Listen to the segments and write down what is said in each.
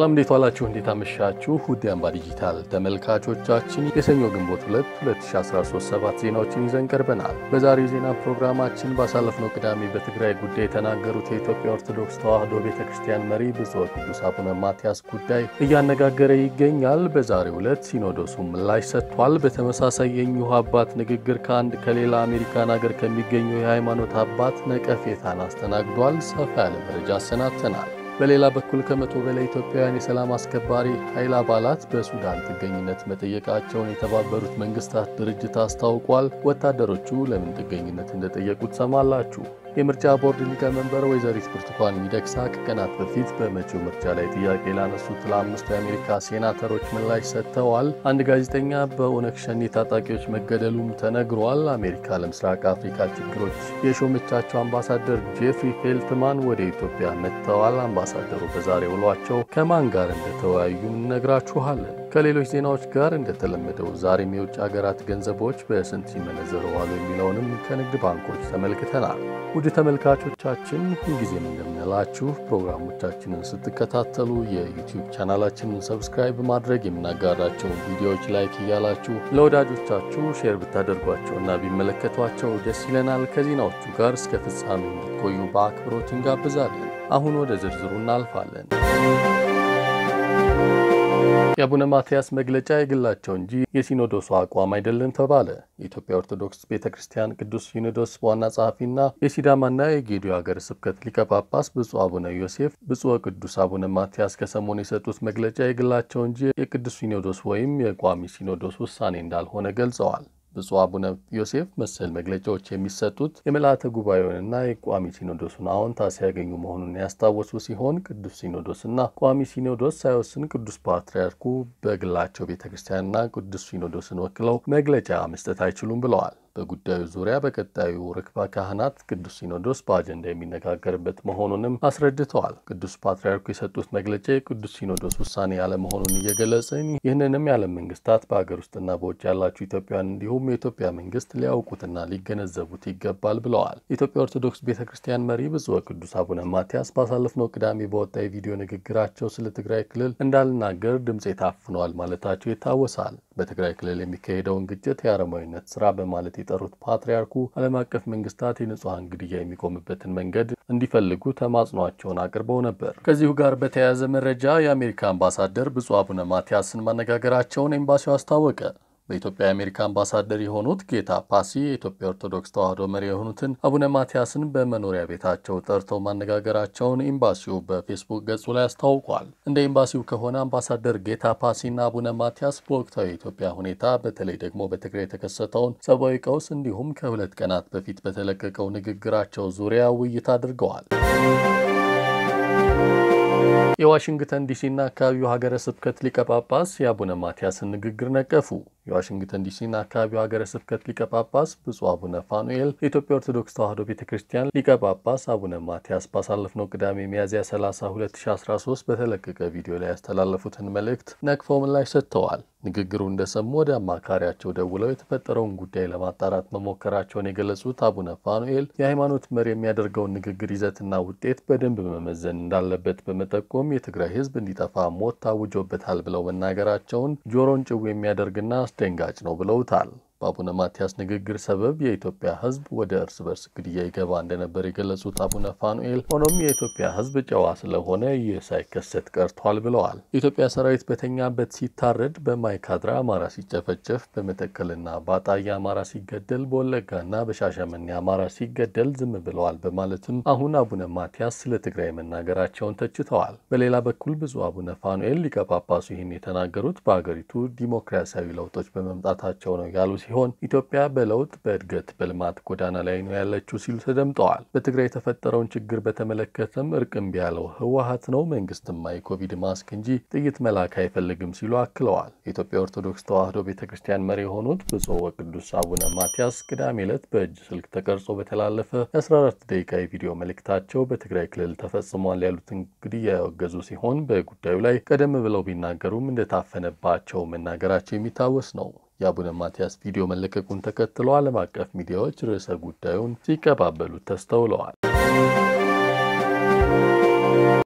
ሰላም እንዴት ዋላችሁ? እንዴት አመሻችሁ? ውድ አምባ ዲጂታል ተመልካቾቻችን የሰኞ ግንቦት 2 2013 ሰባት ዜናዎችን ይዘን ቀርበናል። በዛሬው ዜና ፕሮግራማችን ባሳለፍነው ቅዳሜ በትግራይ ጉዳይ የተናገሩት የኢትዮጵያ ኦርቶዶክስ ተዋሕዶ ቤተ ክርስቲያን መሪ ብፁዕ ቅዱስ አቡነ ማትያስ ጉዳይ እያነጋገረ ይገኛል። በዛሬው ዕለት ሲኖዶሱ ምላሽ ሰጥቷል። በተመሳሳይ የእኚሁ አባት ንግግር ከአንድ ከሌላ አሜሪካን ሀገር ከሚገኙ የሃይማኖት አባት ነቀፌታን አስተናግዷል። ሰፋ ያለ መረጃ አሰናድተናል። በሌላ በኩል ከመቶ በላይ ኢትዮጵያውያን የሰላም አስከባሪ ኃይል አባላት በሱዳን ጥገኝነት መጠየቃቸውን የተባበሩት መንግስታት ድርጅት አስታውቋል። ወታደሮቹ ለምን ጥገኝነት እንደጠየቁ ትሰማላችሁ። የምርጫ ቦርድ ሊቀመንበር ወይዘሪት ብርቱካን ሚደቅሳ ከቀናት በፊት በመጪው ምርጫ ላይ ጥያቄ ላነሱት ለአምስቱ የአሜሪካ ሴናተሮች ምላሽ ሰጥተዋል። አንድ ጋዜጠኛ በኦነግ ሸኔ ታጣቂዎች መገደሉም ተነግሯል። አሜሪካ ለምስራቅ አፍሪካ ችግሮች የሾመቻቸው አምባሳደር ጄፍሪ ፌልትማን ወደ ኢትዮጵያ መጥተዋል። አምባሳደሩ በዛሬ ውሏቸው ከማን ጋር እንደተወያዩ እነግራችኋለን። ከሌሎች ዜናዎች ጋር እንደተለመደው ዛሬም የውጭ ሀገራት ገንዘቦች በስንት ሲመነዘሩ ዋሉ የሚለውንም ከንግድ ባንኮች ተመልክተናል። ውድ ተመልካቾቻችን ሁልጊዜም እንደምንላችሁ ፕሮግራሞቻችንን ስትከታተሉ የዩቲዩብ ቻናላችንን ሰብስክራይብ በማድረግ የምናጋራቸውን ቪዲዮዎች ላይክ እያላችሁ ለወዳጆቻችሁ ሼር ብታደርጓቸውና ቢመለከቷቸው ደስ ይለናል። ከዜናዎቹ ጋር እስከ ፍጻሜ እንድትቆዩ በአክብሮት እንጋብዛለን። አሁን ወደ ዝርዝሩ እናልፋለን። የአቡነ ማትያስ መግለጫ የግላቸው እንጂ የሲኖዶሱ አቋም አይደለም ተባለ። የኢትዮጵያ ኦርቶዶክስ ቤተ ክርስቲያን ቅዱስ ሲኖዶስ ዋና ጸሐፊና የሲዳማና የጌዲዮ ሀገረ ስብከት ሊቀ ጳጳስ ብፁዕ አቡነ ዮሴፍ ብፁዕ ቅዱስ አቡነ ማትያስ ከሰሞኑ የሰጡት መግለጫ የግላቸው እንጂ የቅዱስ ሲኖዶስ ወይም የቋሚ ሲኖዶስ ውሳኔ እንዳልሆነ ገልጸዋል። ብፁዕ አቡነ ዮሴፍ መሰል መግለጫዎች የሚሰጡት የምልአተ ጉባኤውንና የቋሚ ሲኖዶሱን አዎንታ ሲያገኙ መሆኑን ያስታወሱ ሲሆን ቅዱስ ሲኖዶስና ቋሚ ሲኖዶስ ሳይወስን ቅዱስ ፓትርያርኩ በግላቸው ቤተ ክርስቲያንና ቅዱስ ሲኖዶስን ወክለው መግለጫ መስጠት አይችሉም ብለዋል። በጉዳዩ ዙሪያ በቀጣዩ ርክበ ካህናት ቅዱስ ሲኖዶስ በአጀንዳ የሚነጋገርበት መሆኑንም አስረድተዋል። ቅዱስ ፓትርያርኩ የሰጡት መግለጫ የቅዱስ ሲኖዶስ ውሳኔ ያለመሆኑን እየገለጽን ይህንንም የዓለም መንግስታት በሀገር ውስጥና በውጭ ያላችሁ ኢትዮጵያውያን እንዲሁም የኢትዮጵያ መንግስት ሊያውቁትና ሊገነዘቡት ይገባል ብለዋል። የኢትዮጵያ ኦርቶዶክስ ቤተ ክርስቲያን መሪ ብፁዕ ቅዱስ አቡነ ማትያስ ባሳለፍነው ቅዳሜ በወጣ የቪዲዮ ንግግራቸው ስለ ትግራይ ክልል እንዳልናገር ድምፄ ታፍኗል ማለታቸው ይታወሳል። በትግራይ ክልል የሚካሄደውን ግጭት የአረማዊነት ስራ በማለት የጠሩት ፓትርያርኩ ዓለም አቀፍ መንግስታት የንጹሐን ግድያ የሚቆምበትን መንገድ እንዲፈልጉ ተማጽኗቸውን አቅርበው ነበር። ከዚሁ ጋር በተያያዘ መረጃ የአሜሪካ አምባሳደር ብፁዕ አቡነ ማትያስን ማነጋገራቸውን ኤምባሲው አስታወቀ። በኢትዮጵያ የአሜሪካ አምባሳደር የሆኑት ጌታ ፓሲ የኢትዮጵያ ኦርቶዶክስ ተዋሕዶ መሪ የሆኑትን አቡነ ማትያስን በመኖሪያ ቤታቸው ጠርተው ማነጋገራቸውን ኤምባሲው በፌስቡክ ገጹ ላይ አስታውቋል። እንደ ኤምባሲው ከሆነ አምባሳደር ጌታ ፓሲና አቡነ ማትያስ በወቅታዊ የኢትዮጵያ ሁኔታ በተለይ ደግሞ በትግራይ የተከሰተውን ሰብአዊ ቀውስ እንዲሁም ከሁለት ቀናት በፊት በተለቀቀው ንግግራቸው ዙሪያ ውይይት አድርገዋል። የዋሽንግተን ዲሲና አካባቢው ሀገረ ስብከት ሊቀ ጳጳስ የአቡነ ማትያስን ንግግር ነቀፉ። የዋሽንግተን ዲሲና አካባቢው ሀገረ ስብከት ሊቀ ጳጳስ ብፁዕ አቡነ ፋኑኤል የኢትዮጵያ ኦርቶዶክስ ተዋሕዶ ቤተ ክርስቲያን ሊቀ ጳጳስ አቡነ ማትያስ ባሳለፍነው ቅዳሜ ሚያዝያ 30 2013 በተለቀቀ ቪዲዮ ላይ ያስተላለፉትን መልእክት ነቅፈው ምላሽ ሰጥተዋል። ንግግሩ እንደሰሙ ወደ አማካሪያቸው ደውለው የተፈጠረውን ጉዳይ ለማጣራት መሞከራቸውን የገለጹት አቡነ ፋኑኤል የሃይማኖት መሪ የሚያደርገውን ንግግር ይዘትና ውጤት በደንብ መመዘን እንዳለበት በመጠቆም የትግራይ ሕዝብ እንዲጠፋ ሞት ታውጆበታል ብለው መናገራቸውን ጆሮን ጭው የሚያደርግና አስደንጋጭ ነው ብለውታል። በአቡነ ማትያስ ንግግር ሰበብ የኢትዮጵያ ሕዝብ ወደ እርስ በርስ ግድያ ይገባ እንደነበር የገለጹት አቡነ ፋኑኤል ሆኖም የኢትዮጵያ ሕዝብ ጨዋ ስለሆነ ይህ ሳይከሰት ቀርቷል ብለዋል። የኢትዮጵያ ሰራዊት በተኛበት ሲታረድ፣ በማይካድራ አማራ ሲጨፈጨፍ፣ በመተከልና በአጣዬ አማራ ሲገደል፣ በወለጋና በሻሸመኔ አማራ ሲገደል ዝም ብለዋል በማለትም አሁን አቡነ ማትያስ ስለ ትግራይ መናገራቸውን ተችተዋል። በሌላ በኩል ብፁዕ አቡነ ፋኑኤል ሊቀ ጳጳሱ ይህን የተናገሩት በሀገሪቱ ዲሞክራሲያዊ ለውጦች በመምጣታቸው ነው ያሉ ሲሆን ኢትዮጵያ በለውጥ በእድገት በልማት ጎዳና ላይ ነው ያለችው ሲሉ ተደምጠዋል። በትግራይ የተፈጠረውን ችግር በተመለከተም እርቅ እምቢ ያለው ህወሀት ነው፣ መንግስትማ የኮቪድ ማስክ እንጂ ጥይት መላክ አይፈልግም ሲሉ አክለዋል። የኢትዮጵያ ኦርቶዶክስ ተዋሕዶ ቤተ ክርስቲያን መሪ የሆኑት ብፁዕ ወቅዱስ አቡነ ማትያስ ቅዳሜ ዕለት በእጅ ስልክ ተቀርጾ በተላለፈ የ14 ደቂቃ የቪዲዮ መልእክታቸው በትግራይ ክልል ተፈጽሟል ያሉትን ግድያ ያወገዙ ሲሆን በጉዳዩ ላይ ቀደም ብለው ቢናገሩም እንደታፈነባቸው መናገራቸው የሚታወስ ነው። የአቡነ ማትያስ ቪዲዮ መለቀቁን ተከትሎ ዓለም አቀፍ ሚዲያዎች ርዕሰ ጉዳዩን ሲቀባበሉት ተስተውለዋል።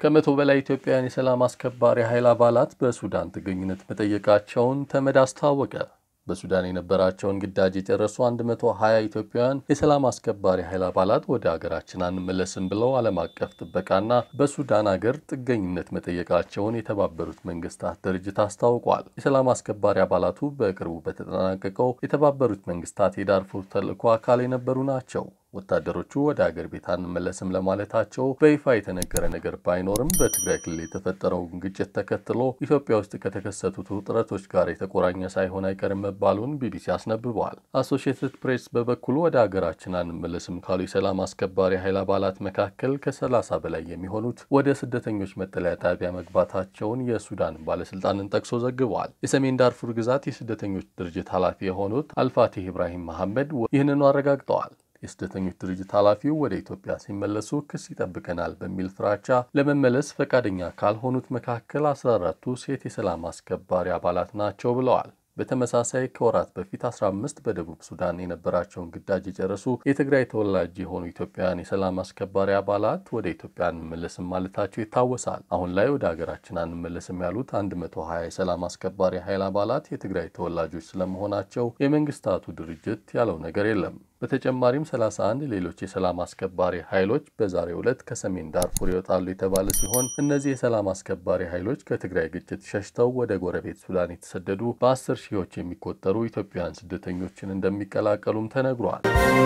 ከመቶ በላይ ኢትዮጵያውያን የሰላም አስከባሪ ኃይል አባላት በሱዳን ጥገኝነት መጠየቃቸውን ተመድ አስታወቀ። በሱዳን የነበራቸውን ግዳጅ የጨረሱ 120 ኢትዮጵያውያን የሰላም አስከባሪ ኃይል አባላት ወደ አገራችን አንመለስም ብለው ዓለም አቀፍ ጥበቃና በሱዳን አገር ጥገኝነት መጠየቃቸውን የተባበሩት መንግስታት ድርጅት አስታውቋል። የሰላም አስከባሪ አባላቱ በቅርቡ በተጠናቀቀው የተባበሩት መንግስታት የዳርፉር ተልዕኮ አካል የነበሩ ናቸው። ወታደሮቹ ወደ አገር ቤት አንመለስም ለማለታቸው በይፋ የተነገረ ነገር ባይኖርም በትግራይ ክልል የተፈጠረውን ግጭት ተከትሎ ኢትዮጵያ ውስጥ ከተከሰቱት ውጥረቶች ጋር የተቆራኘ ሳይሆን አይቀርም መባሉን ቢቢሲ አስነብበዋል። አሶሺየትድ ፕሬስ በበኩሉ ወደ አገራችን አንመለስም ካሉ የሰላም አስከባሪ ኃይል አባላት መካከል ከ30 በላይ የሚሆኑት ወደ ስደተኞች መጠለያ ጣቢያ መግባታቸውን የሱዳን ባለስልጣንን ጠቅሶ ዘግበዋል። የሰሜን ዳርፉር ግዛት የስደተኞች ድርጅት ኃላፊ የሆኑት አልፋቲህ ኢብራሂም መሐመድ ይህንኑ አረጋግጠዋል። የስደተኞች ድርጅት ኃላፊው ወደ ኢትዮጵያ ሲመለሱ ክስ ይጠብቀናል በሚል ፍራቻ ለመመለስ ፈቃደኛ ካልሆኑት መካከል 14ቱ ሴት የሰላም አስከባሪ አባላት ናቸው ብለዋል። በተመሳሳይ ከወራት በፊት 15 በደቡብ ሱዳን የነበራቸውን ግዳጅ የጨረሱ የትግራይ ተወላጅ የሆኑ ኢትዮጵያውያን የሰላም አስከባሪ አባላት ወደ ኢትዮጵያ አንመለስም ማለታቸው ይታወሳል። አሁን ላይ ወደ ሀገራችን አንመለስም ያሉት 120 የሰላም አስከባሪ ኃይል አባላት የትግራይ ተወላጆች ስለመሆናቸው የመንግስታቱ ድርጅት ያለው ነገር የለም። በተጨማሪም 31 ሌሎች የሰላም አስከባሪ ኃይሎች በዛሬው ዕለት ከሰሜን ዳርፉር ይወጣሉ የተባለ ሲሆን እነዚህ የሰላም አስከባሪ ኃይሎች ከትግራይ ግጭት ሸሽተው ወደ ጎረቤት ሱዳን የተሰደዱ በአስር ሺዎች የሚቆጠሩ ኢትዮጵያውያን ስደተኞችን እንደሚቀላቀሉም ተነግሯል።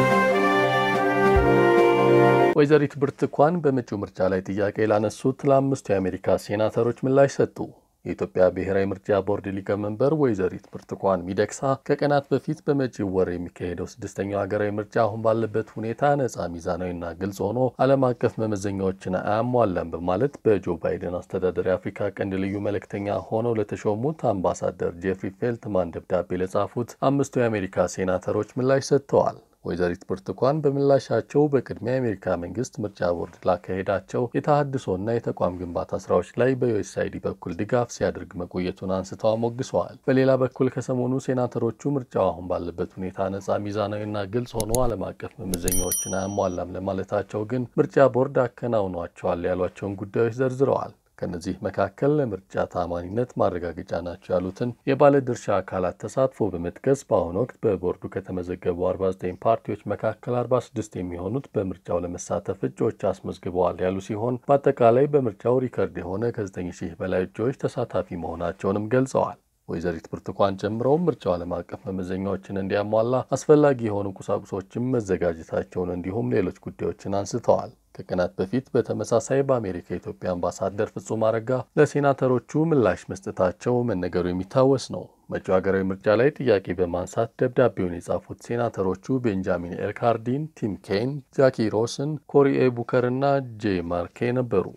ወይዘሪት ብርቱካን በመጪው ምርጫ ላይ ጥያቄ ላነሱት ለአምስቱ የአሜሪካ ሴናተሮች ምላሽ ሰጡ። የኢትዮጵያ ብሔራዊ ምርጫ ቦርድ ሊቀመንበር ወይዘሪት ብርቱካን ሚደቅሳ ከቀናት በፊት በመጪው ወር የሚካሄደው ስድስተኛው ሀገራዊ ምርጫ አሁን ባለበት ሁኔታ ነጻ፣ ሚዛናዊና ግልጽ ሆኖ ዓለም አቀፍ መመዘኛዎችን አያሟላም በማለት በጆ ባይደን አስተዳደር የአፍሪካ ቀንድ ልዩ መልእክተኛ ሆነው ለተሾሙት አምባሳደር ጄፍሪ ፌልትማን ደብዳቤ ለጻፉት አምስቱ የአሜሪካ ሴናተሮች ምላሽ ሰጥተዋል። ወይዘሪት ብርቱካን በምላሻቸው በቅድሚያ የአሜሪካ መንግስት ምርጫ ቦርድ ላካሄዳቸው የተሃድሶና የተቋም ግንባታ ስራዎች ላይ በዩኤስአይዲ በኩል ድጋፍ ሲያደርግ መቆየቱን አንስተው አሞግሰዋል። በሌላ በኩል ከሰሞኑ ሴናተሮቹ ምርጫው አሁን ባለበት ሁኔታ ነጻ፣ ሚዛናዊና ግልጽ ሆኖ ዓለም አቀፍ መመዘኛዎችን አያሟላም ለማለታቸው ግን ምርጫ ቦርድ አከናውኗቸዋል ያሏቸውን ጉዳዮች ዘርዝረዋል። ከነዚህ መካከል ለምርጫ ታማኒነት ማረጋገጫ ናቸው ያሉትን የባለድርሻ አካላት ተሳትፎ በመጥቀስ በአሁኑ ወቅት በቦርዱ ከተመዘገቡ 49 ፓርቲዎች መካከል 46 የሚሆኑት በምርጫው ለመሳተፍ እጩዎች አስመዝግበዋል ያሉ ሲሆን በአጠቃላይ በምርጫው ሪከርድ የሆነ ከ9 ሺህ በላይ እጩዎች ተሳታፊ መሆናቸውንም ገልጸዋል። ወይዘሪት ብርቱካን ጨምረውም ምርጫው ዓለም አቀፍ መመዘኛዎችን እንዲያሟላ አስፈላጊ የሆኑ ቁሳቁሶችም መዘጋጀታቸውን እንዲሁም ሌሎች ጉዳዮችን አንስተዋል። ከቀናት በፊት በተመሳሳይ በአሜሪካ የኢትዮጵያ አምባሳደር ፍጹም አረጋ ለሴናተሮቹ ምላሽ መስጠታቸው መነገሩ የሚታወስ ነው። መጪው ሀገራዊ ምርጫ ላይ ጥያቄ በማንሳት ደብዳቤውን የጻፉት ሴናተሮቹ ቤንጃሚን ኤልካርዲን፣ ቲም ኬን፣ ጃኪ ሮስን፣ ኮሪ ኤ ቡከር እና ጄ ማርኬ ነበሩ።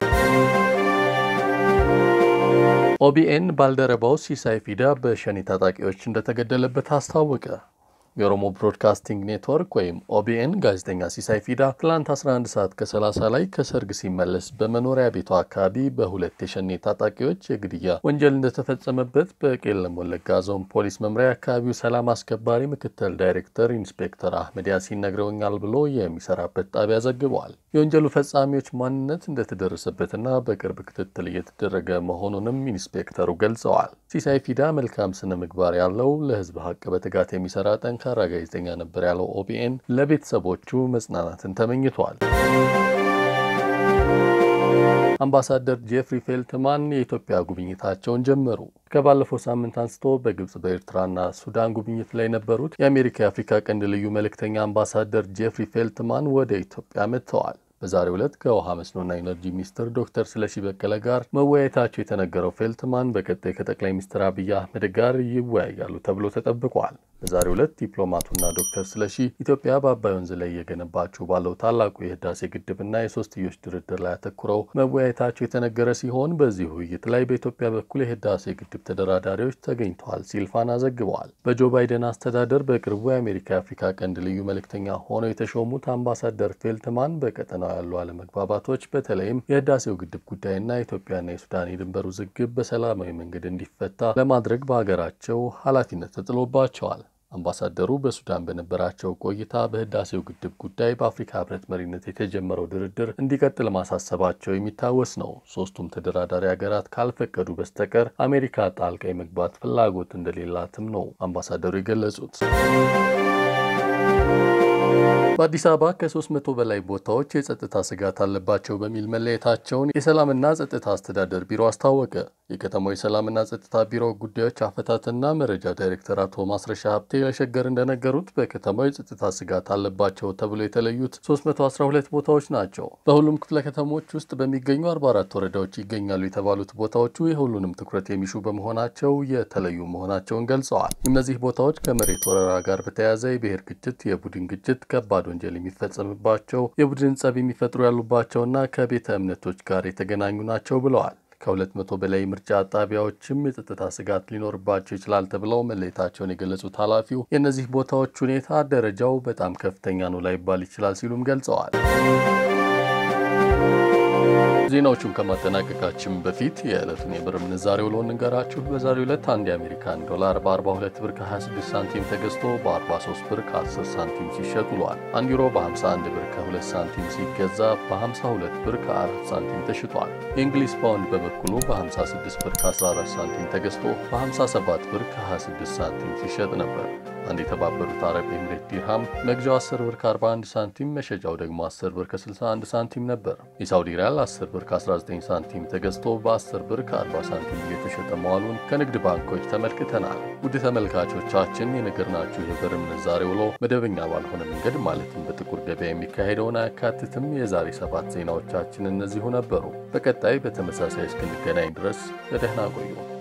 ኦቢኤን ባልደረባው ሲሳይ ፊዳ በሸኔ ታጣቂዎች እንደተገደለበት አስታወቀ። የኦሮሞ ብሮድካስቲንግ ኔትወርክ ወይም ኦቢኤን ጋዜጠኛ ሲሳይ ፊዳ ትላንት 11 ሰዓት ከ30 ላይ ከሰርግ ሲመለስ በመኖሪያ ቤቱ አካባቢ በሁለት የሸኔ ታጣቂዎች የግድያ ወንጀል እንደተፈጸመበት በቄለም ወለጋ ዞን ፖሊስ መምሪያ አካባቢው ሰላም አስከባሪ ምክትል ዳይሬክተር ኢንስፔክተር አህመድ ያሲን ነግረውኛል ብሎ የሚሰራበት ጣቢያ ዘግበዋል። የወንጀሉ ፈጻሚዎች ማንነት እንደተደረሰበትና በቅርብ ክትትል እየተደረገ መሆኑንም ኢንስፔክተሩ ገልጸዋል። ሲሳይ ፊዳ መልካም ስነ ምግባር ያለው ለሕዝብ ሀቅ በትጋት የሚሰራ ጠንካራ ጋዜጠኛ ነበር ያለው ኦቢኤን ለቤተሰቦቹ መጽናናትን ተመኝቷል። አምባሳደር ጄፍሪ ፌልትማን የኢትዮጵያ ጉብኝታቸውን ጀመሩ። ከባለፈው ሳምንት አንስቶ በግብጽ በኤርትራና ሱዳን ጉብኝት ላይ የነበሩት የአሜሪካ የአፍሪካ ቀንድ ልዩ መልእክተኛ አምባሳደር ጄፍሪ ፌልትማን ወደ ኢትዮጵያ መጥተዋል። በዛሬው ዕለት ከውሃ መስኖና ኢነርጂ ሚኒስትር ዶክተር ስለሺ በቀለ ጋር መወያየታቸው የተነገረው ፌልትማን በቀጣይ ከጠቅላይ ሚኒስትር አብይ አህመድ ጋር ይወያያሉ ተብሎ ተጠብቋል። በዛሬው ዕለት ዲፕሎማቱና ዶክተር ስለሺ ኢትዮጵያ በአባይ ወንዝ ላይ እየገነባችው ባለው ታላቁ የህዳሴ ግድብና የሶስትዮሽ ድርድር ላይ አተኩረው መወያየታቸው የተነገረ ሲሆን በዚህ ውይይት ላይ በኢትዮጵያ በኩል የህዳሴ ግድብ ተደራዳሪዎች ተገኝተዋል ሲል ፋና ዘግበዋል። በጆ ባይደን አስተዳደር በቅርቡ የአሜሪካ የአፍሪካ ቀንድ ልዩ መልእክተኛ ሆነው የተሾሙት አምባሳደር ፌልትማን በቀጠናው ያሉ አለመግባባቶች በተለይም የህዳሴው ግድብ ጉዳይና የኢትዮጵያና የሱዳን የድንበር ውዝግብ በሰላማዊ መንገድ እንዲፈታ ለማድረግ በሀገራቸው ኃላፊነት ተጥሎባቸዋል። አምባሳደሩ በሱዳን በነበራቸው ቆይታ በህዳሴው ግድብ ጉዳይ በአፍሪካ ህብረት መሪነት የተጀመረው ድርድር እንዲቀጥል ማሳሰባቸው የሚታወስ ነው። ሶስቱም ተደራዳሪ ሀገራት ካልፈቀዱ በስተቀር አሜሪካ ጣልቃ የመግባት ፍላጎት እንደሌላትም ነው አምባሳደሩ የገለጹት። በአዲስ አበባ ከ300 በላይ ቦታዎች የጸጥታ ስጋት አለባቸው በሚል መለየታቸውን የሰላምና ጸጥታ አስተዳደር ቢሮ አስታወቀ። የከተማው የሰላምና ጸጥታ ቢሮ ጉዳዮች አፈታትና መረጃ ዳይሬክተር አቶ ማስረሻ ሀብቴ ለሸገር እንደነገሩት በከተማው የጸጥታ ስጋት አለባቸው ተብሎ የተለዩት 312 ቦታዎች ናቸው። በሁሉም ክፍለ ከተሞች ውስጥ በሚገኙ 44 ወረዳዎች ይገኛሉ የተባሉት ቦታዎቹ የሁሉንም ትኩረት የሚሹ በመሆናቸው የተለዩ መሆናቸውን ገልጸዋል። እነዚህ ቦታዎች ከመሬት ወረራ ጋር በተያያዘ የብሔር ግጭት፣ የቡድን ግጭት፣ ከባድ ወንጀል የሚፈጸምባቸው የቡድን ጸብ የሚፈጥሩ ያሉባቸውና ከቤተ እምነቶች ጋር የተገናኙ ናቸው ብለዋል። ከሁለት መቶ በላይ ምርጫ ጣቢያዎችም የጸጥታ ስጋት ሊኖርባቸው ይችላል ተብለው መለየታቸውን የገለጹት ኃላፊው የእነዚህ ቦታዎች ሁኔታ ደረጃው በጣም ከፍተኛ ነው ላይባል ይችላል ሲሉም ገልጸዋል። ዜናዎቹን ከማጠናቀቃችን በፊት የዕለቱን የብር ምንዛሬ ውሎ እንንገራችሁ። በዛሬው ዕለት አንድ የአሜሪካን ዶላር በ42 ብር ከ26 ሳንቲም ተገዝቶ በ43 ብር ከ10 ሳንቲም ሲሸጥ ውሏል። አንድ ዩሮ በ51 ብር ከ2 ሳንቲም ሲገዛ በ52 ብር ከ4 ሳንቲም ተሽጧል። የእንግሊዝ ፓውንድ በበኩሉ በ56 ብር ከ14 ሳንቲም ተገዝቶ በ57 ብር ከ26 ሳንቲም ሲሸጥ ነበር። አንድ የተባበሩት አረብ ኤምሬት ዲርሃም መግዣው 10 ብር ከ41 ሳንቲም መሸጫው ደግሞ 10 ብር ከ61 ሳንቲም ነበር። የሳውዲ ሪያል 10 ብር ከ19 ሳንቲም ተገዝቶ በ10 ብር ከ40 ሳንቲም እየተሸጠ መዋሉን ከንግድ ባንኮች ተመልክተናል። ውድ ተመልካቾቻችን የነገርናችሁ የብር ምንዛሬ ውሎ መደበኛ ባልሆነ መንገድ ማለትም በጥቁር ገበያ የሚካሄደውን አያካትትም። የዛሬ ሰባት ዜናዎቻችን እነዚሁ ነበሩ። በቀጣይ በተመሳሳይ እስክንገናኝ ድረስ በደህና ቆዩ።